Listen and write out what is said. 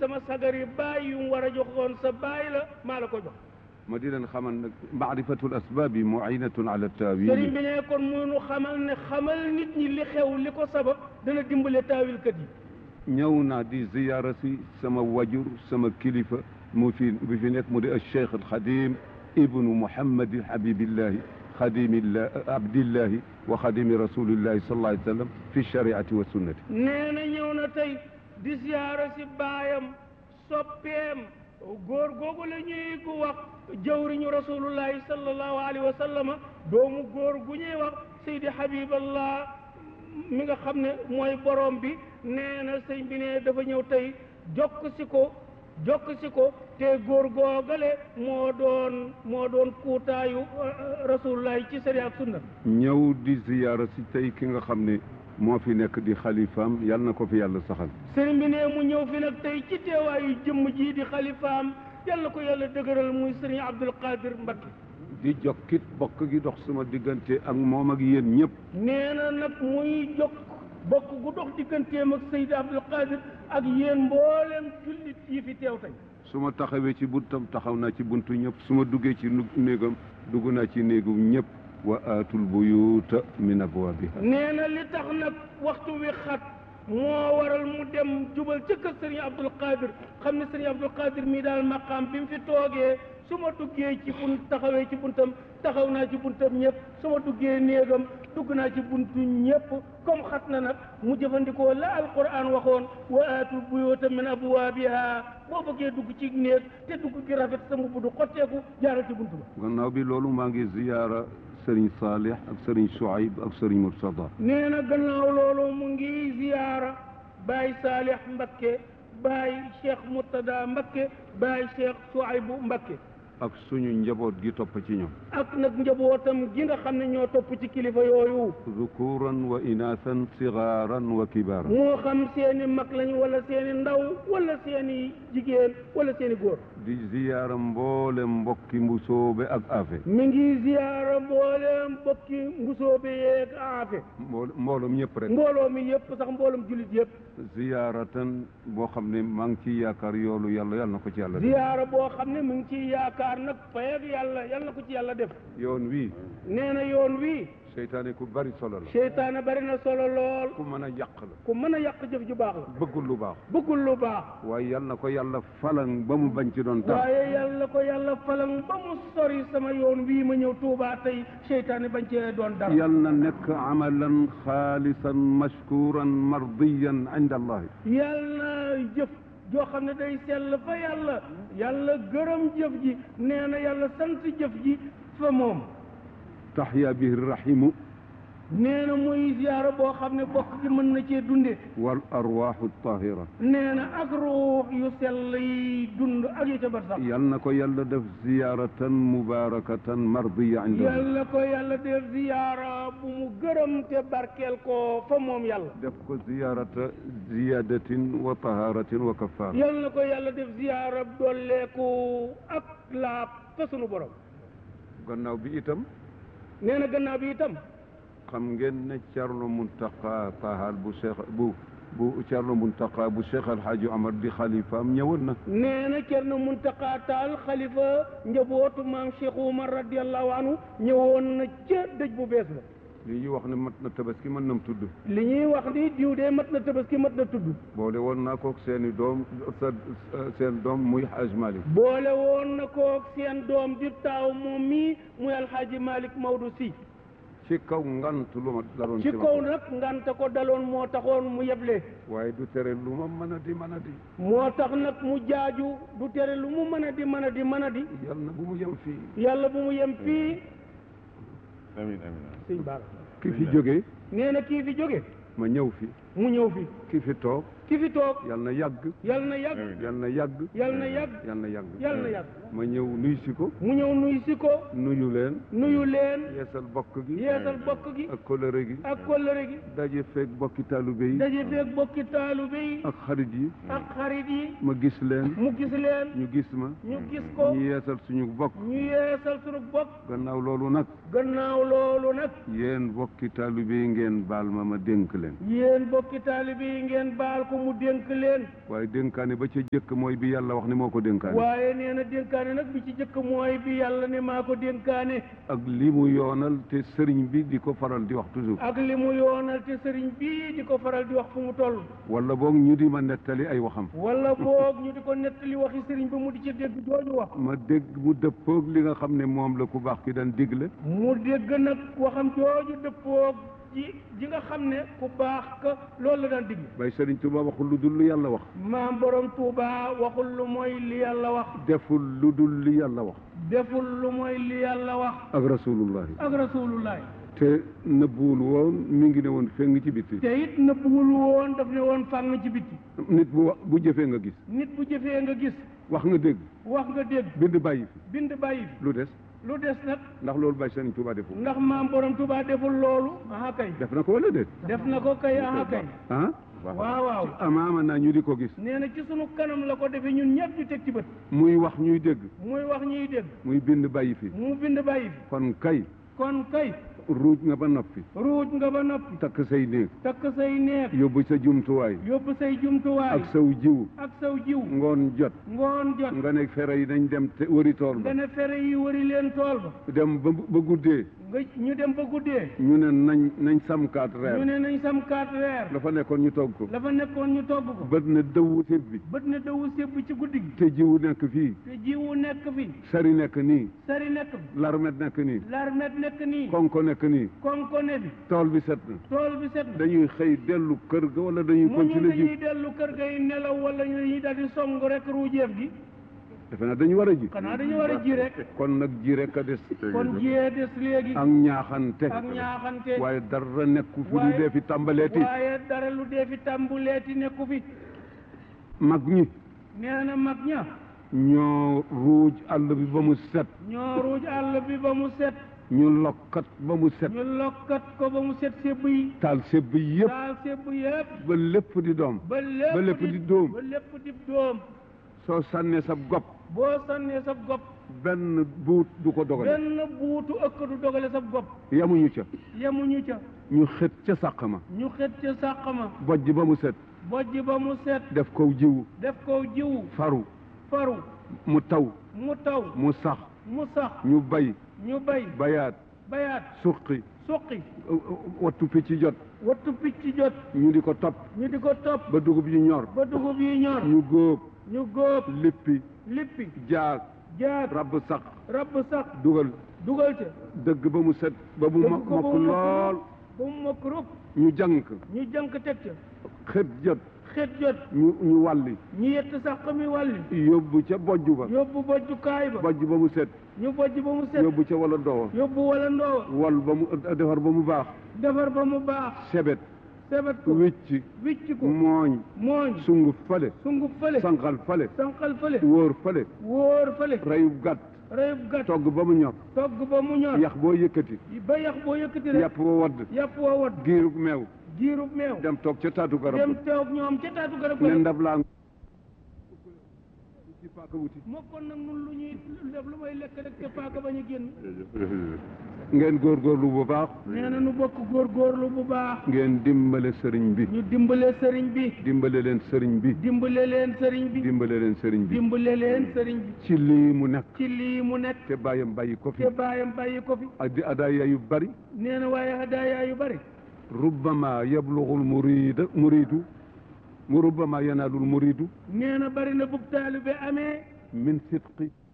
sama sagari baay yu mu war a joxoon sa baay la maa la ko jox ma di leen xamal nag maarifatul asbaabi muinatun ala sëriñ taawil bi ne kon munu xamal ne xamal nit ñi li xew li ko sabab dana dimbale taawilkat yi ñëw naa di ziyaara si sama wajur sama kilifa mu fi bi fi nekk mu di al cheikh al xadim ibnu muhammadi habibillahi xadimillah abdillahi wa xadimi rasulillahi sallallahu alayhi wa sallam fi shariati wa sunnati nee na ñëw na tey di siyaara si baayam soppeem góor googu la ñuy gu wax jawriñu rasulullahi sallallahu alayhi wa sallama doomu góor gu ñuy wax Seydi Habiballah mi nga xam ne mooy borom bi nee na sëñ bi ne dafa ñëw tey jokk si ko jokk si ko te góor googale moo doon moo doon kuutaayu rasulullahi ci sariya ak sunna ñëw di ziyaara si tey ki nga xam ne moo fi nekk di xalifaam yal na ko fi yàlla saxal sëriñ bi ne mu ñëw fi nag tey ci teewaayu jëmm ji di xalifaam yàlla ko yàlla dëgëral muy sëriñ Abdul Qadir Mbakke di jokkit bokk gi dox sama diggante ak moom ak yéen ñëpp nee na nag muy jokk bokk gu dox digganteem ak Seydi Abdul Qadir ak yéen mboolem jullit yi fi teew tey su ma taxawee ci buntam taxaw naa ci buntu ñëpp su ma duggee ci nu- néegam dugg naa ci néegu ñëpp wa aatul buyuuta min abwaabiha nee na li tax nag waxtu wi xat moo waral mu dem jubal ca kër sëriñ Abdul Qadir xam ne sëriñ Abdul Qadir mii daal maqaam bi mu fi toogee su ma duggee ci bunt taxawee ci buntam taxaw naa ci buntam ñëpp su ma duggee néegam dugg naa ci buntu ñëpp comme xat na nag mu jëfandikoo la alquran waxoon wa aatul buyuuta min abwaabiha boo bëggee dugg ci néeg te dugg gi rafet sa mbubb du xotteeku jaaral ci buntu ba gannaaw bi loolu maa ngi ziyaara sëriñ Saalih ak sëriñ Shuayb ak sëriñ Murtada nee na gannaaw loolu mu ngi ziyaara Baay Saalix Mbakke Baay Cheikh Murtada Mbakke Baay Cheikh Suaybu Mbakke ak suñu njaboot gi topp ci ñoom ak nag njabootam gi nga xam ne ñoo topp ci kilifa yooyu zukuran wa inaasan sigaaran wa kibaaran moo xam seeni mag lañ wala seeni ndaw wala seeni jigéen wala seeni góor di ziyaara mboolem mbokki mbusoobe ak afe mi ngi ziyaara mbooleem bokki mbusoobe yeeg aafe mbool mbooloom ñëpp rek mbooloo mi yëpp sax mbooloom jullit yëpp ziyaaratan boo xam ne maa ngi ci yaakaar yoolu yàlla yàlla na ko ci yàlla def ziyaara boo xam ne mu ngi ciy yaakaar nag fayag yàlla yàlla na ko ci yàlla def yoon wii nee na yoon wii seytaane ku bari solo la seytaane bari na solo lool ku mën a yàq la ku mën a yàq jëf ju baax la bëggul lu baax bëggul lu baax waaye yàlla na ko yàlla falan ba mu bañ ci doon tax waaye yàlla ko yàlla falang ba mu sori sama yoon wii ma ñëw Tuubaa tey seytaane bañ cee doon dara yàlla na nekk amalan xaalisan mashkuran mardiyan inda allahi yàlla jëf joo xam ne day sell fa yàlla yàlla gërëm jëf ji nee na yàlla sant jëf ji fa moom taxya bihi rahimu nee na muy ziyaara boo xam ne bokk gi mën na cee dunde wal arwaaxu tahira nee na ak ruux yu sell yi dund ak yu ca bar sax yàlla na ko yàlla def ziyaaratan mubarakatan mardiya inda allahi yàlla ko yàlla def ziyaara bu mu gërëm te barkeel ko fa moom yàlla def ko ziyaarata ziyadatin wa taharatin wa kafaara yàlla na ko yàlla def ziyaara dolleeku ak laab fa sunu borom gannaaw bi itam nee na gannaaw bi itam xam ngeen ne Cerno Muntaqa Tahal bu Cheikh bu bu Cerno Muntaqa bu Cheikh Alhaji Omar di xalifaam ñëwoon na nee na Cerno Muntaqa Taal xalifa njabootu maam Cheikh Umar radiallahu anhu ñëwoon na ca dëj bu bees ba li ñuy wax ne mat na tabaski mën nam tudd li ñuy wax ni diw de mat na tabaski mat na tudd boole woon naa kook seeni doom sa seen doom muy Haj Malik boole woon na koog seen doom di taaw moom mii muy alxaaji Malick Maodo si ci kaw ngant lu ma daloon ci ma kaw nag nganta ko daloon moo taxoon mu yeble waaye du tere lu ma mën a di mën a di moo tax nag mu jaaju du tere lu mu mën a di mën a di mën a di yàlla na bu mu yem fii yàlla bu mu yem fii amiin amiin sëñ Bara ki fi jógee nee na kii fi jóge ma ñëw fi mu ñëw fi ki fi toog ki fi toog yàlla na yàgg yàlla na yàgg yàlla na yàgg yàlla na yàgg yàlla na yàgg yàlla na yàgg ma ñëw nuyu si ko mu ñëw nuyu si ko nuyu leen nuyu leen yeesal bokk gi yeesal bokk gi ak kóllëre gi ak kollëre gi daje feeg bokki taalibe yi daje feeg bokki taalibe yi ak xarit yi ak xarit yi ma gis leen mu gis leen ñu gis ma ñu gis ko ñu yeesal suñu bokk ñu yeesal sunu bokk gannaaw loolu nag gannaaw loolu nag yéen bokki taalibe yi ngeen baal ma ma dénk leen yéen mbokki taalibe yi ngeen baal ko mu dénk leen waaye dénkaane ba ca jëkk mooy bi yàlla wax ni moo ko dénkaane waaye nee na dénkaane nag bi ci jëkk mooy bi yàlla ne maa ko dénkaane ak li mu yoonal te sëriñ bi di ko faral di wax toujours ak li mu yoonal te sëriñ bii di ko faral di wax fu mu toll wala boog ñu di ma nettali ay waxam wala boog ñu di ko nettali waxi sëriñ ba mu di ci dégg jooju wax ma dégg mu dëppoog li nga xam ne moom la ku baax ki daan digle mu dégg nag waxam jooju dëppoog ji ji nga xam ne ku baax ka loolu la daan digg bay sëriñ Tuuba waxul lu dul lu yàlla wax maam borom Touba waxul lu mooy li yàlla wax deful lu dul li yàlla wax deful lu mooy li yàlla wax ak rasulullahi ak rasulullahi te nëbbuwul woon mi ngi ne woon feng ci bitti te it nëbbuwul woon daf ne woon fàng ci bitti nit bu wa- bu jëfee nga gis nit bu jëfee nga gis wax nga dégg wax nga dégg bind bàyyi fi bind bàyyi fi lu des lu des nag ndax loolu bay sëriñ Tuuba deful ndax maam borom Touba deful loolu aha kay def na ko wala déet def na ko kay aha kay ah waaw waaw amaama naa ñu di ko gis nee na ci sunu kanam la ko defee ñun ñëpp ñu teg ci bët muy wax ñuy dégg muy wax ñuy dégg muy bind bàyyi fi mu bind bàyyi fi kon kay kon kay ruuj nga ba noppi ruuj nga ba noppi takk say néeg takk say neef yóbbu sa jumtuwaay yóbbu say jumtuwaay ak saw jiw ak saw jiw ngoon jot ngoon jot nga ne fere yi nañ dem te wëri tool ba nga ne fere yi wëri leen tool ba dem ba ba guddee nga ñu dem ba guddee ñu ne nañ nañ samkaat ñu reer ne nañ sam kaat weer la fa nekkoon ñu togg ko la fa nekkoon ñu togg ko bët na dëwu séb bi bët na dawu sébb ci guddi gi te jiwu nekk fii te jiwu nekk fi sari nekk nii sari nekk fi larmet nekk nii larmet nekk nii konko nekk nii konko ne fi tool bi set na tool bi set na dañuy xëy dellu kër ga wala dañuy mu ñu continuer dañuy ji dellu kër gay nelaw wala ñu dañuy daal di song rek ruujeef gi defe naa dañu war a ji xanaa dañu war a ji rek kon nag ji rek a des kon jiyee des léegi ak ñaaxante ak ñaaxante waaye dara nekku fi lu waaye- dee fi tàmbaleeti waaye dara lu dee fi tàmbuleeti nekku fi mag ñi nee na mag ña ñoo ruuj àll bi ba mu set ñoo ruuj àll bi ba mu set ñu lokkat ba mu set ñu lokkat ko ba mu set sébb yi taal sebb yëpp daal sébb yëpp ba lépp di doom ba lépp ba lépp di dóom ba lépp di dóom soo sànnee sa gopp boo sànnee sa gopp benn buut du ko dogale benn buutu ëkk du dogale sa gopp yamuñu ca yemuñu ca ñu xët ca sàq ma ñu xet ca sàq ma bojj ba mu set bojj ba mu set def ko jiwu def ko jiwu faru faru mu taw mu taw mu sax mu sax ñu bay ñu bay bayaat bayaat suqi suqi wattu picc jot wattu picc jot ñu di ko topp ñu di ko topp ba dugub yi ñor ba dugub yi ñor ñu góob ñu góob lippi lippi jaag jaag rabb sax rabb sax dugal dugal ca dëgg ba mu set ba mu dëgg mokk ko ba mokk mu lool ba mu mokk rub ñu jànk ñu jànk teg ca xët jot xet jot ñu ñu wàlli ñu yett sax mi wàlli yóbbu ca bojj ba yóbbu bojjukaay ba bojj ba mu set ñu bojj ba mu set yóbbu ca wala doowa yóbbu wala ndoowa wal ba mu defar ba mu baax defar ba mu baax sebet sebet ko wicc wicc ko mooñ mooñ sunguf fale sunguf fële sanqal fale sanqal fële wóor fale wóor fële reyub gàtt reyub gàtt togg ba mu ñor togg ba mu ñor yax boo yëkkati ba yax boo yëkkati rek yàpp wa wadd yàpp woo wat giirub meew giirub meew dem toog ca taatu garab dem ba teew ñoom ca taatu garab ne ga ndab laa ci paaka wuti mokkoon nag nun lu ñuy def lu may lekk rek te paaka bañ a génn ngeen góorgóorlu bu baax nee na nu bokk góorgóorlu bu baax ngeen dimbale sëriñ bi ñu dimbale sëriñ bi dimbale leen sëriñ bi dimbale leen sëriñ bi dimbale leen sëriñ bi dimbale leen sëriñ bi ci lii mu nekk ci lii mu nekk te bàyyam bàyyi ko fi te baayam bàyyi ko fi ak di adaaya yu bari nee na waaye hadaaya yu bari rubbama yablughul murida muridu mu rubbama yanaalul muridu nee na bari na bub taalibe amee min sidqi